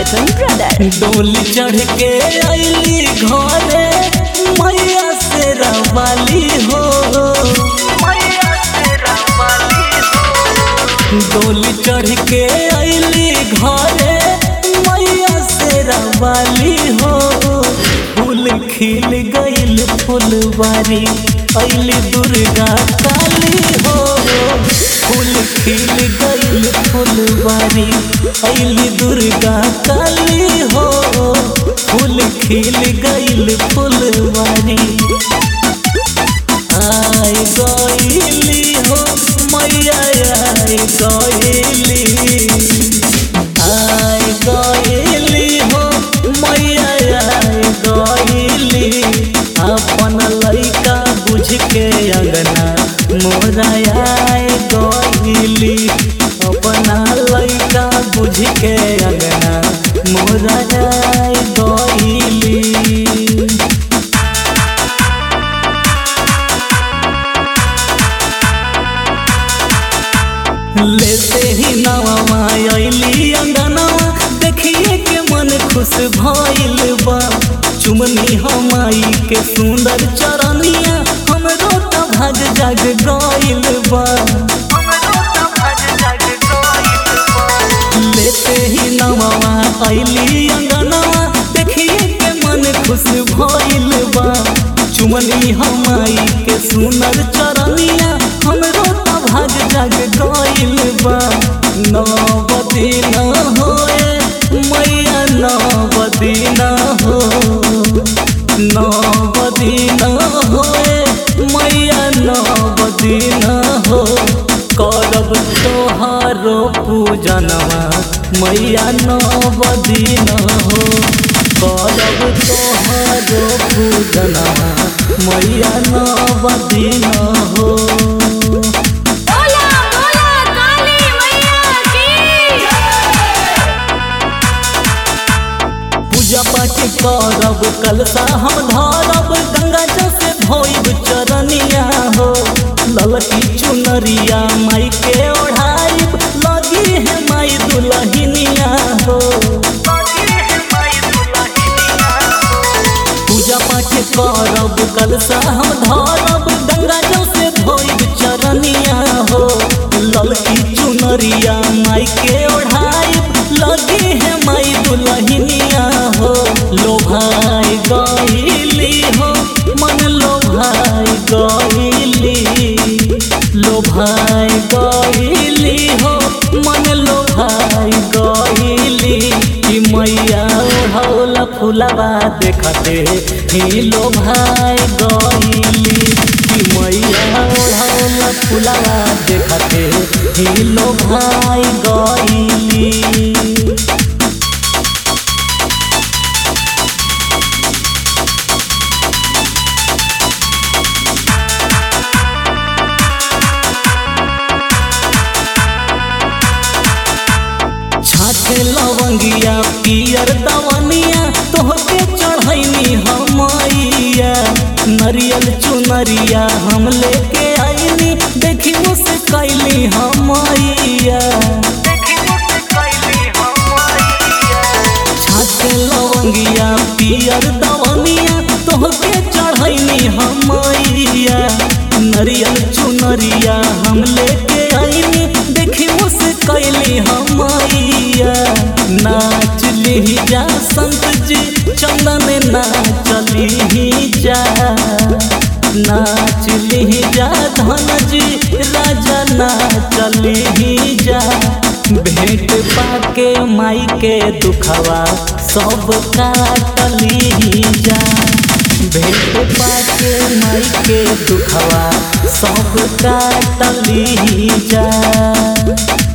मिथुन brother डोली चढ़ के अली घरे मैया से रवाली हो डोली चढ़ के अली घरे मैया से रवाली हो फूल खिल गईल फुलवारी अली दुर्गा काली हो फूल खिल गईल फुलवारी अली दुर्गा काली हो फूल खिल गईल फुलवारी आय गईली हो मैया आय गईली आय गईली हो मैया आय गईली अपन लइका बुझ के अंगना मोरा आय गईली अपना लइका बुझ के अंगना मोरा आय गईली लेते ही नवा अली अंगनवा देखिए के मन खुश भइल बा चुमनी हमाई के सुंदर चरनिया हमरो त भाग जाग गइल बा लेते ही नवा अली अंगनवा देखिए के मन खुश भइल बा चुमनी हमाई के सुंदर चरनिया हमरो त भाग जाग गइल बा नवदी न होए मैया नवदी न हो नवदी न होए मैया नवदी न हो करब तोहारो पूजनवा मैया नवदी न हो करब तोहारो पूजनवा मैया नवदी न हो बोला बोला काली मैया की पूजा पाठ करब कलसा हम धरब गंगा जल से धोइब चरनिया हो ललकी चुनरिया माई के ओढ़ाइब लगी है माई दुलहिनिया हो पूजा पाठ करब कलसा हम धरब गंगा जल से धोइब चरनिया हो ललकी चुनरिया माई के ओढ़ाइब लगी है माई दुलहिनिया हो लोभाई गईली हो मन लोभाई गईली लोभाई गईली हो मन लोभाई गईली कि मैया ओढ़ौला फुलवा देखते ही लोभाई गईली कि मैया ओढ़ौला फुलवा देखते ही लोभाई गईली छाछे लवंगिया पियर दवनिया तोहके चढ़ैनी हमैया नरियल चुनरिया हम लेके आईनी देखी मुझसे कैली हमैया छाछे लवंगिया पियर दवनिया तोहके चढ़ैनी हमैया नरियल चुनरिया हम लेके आईनी देखी मुझसे कैली हमैया नाच ली जा संत जी चंदन नाचली ही जा नाच ली जा धन जी राजा नाचली ही जा भेंट पाके माई के दुखवा सब काटली ही जा भेंट पाके माई के दुखवा सब काटली ही जा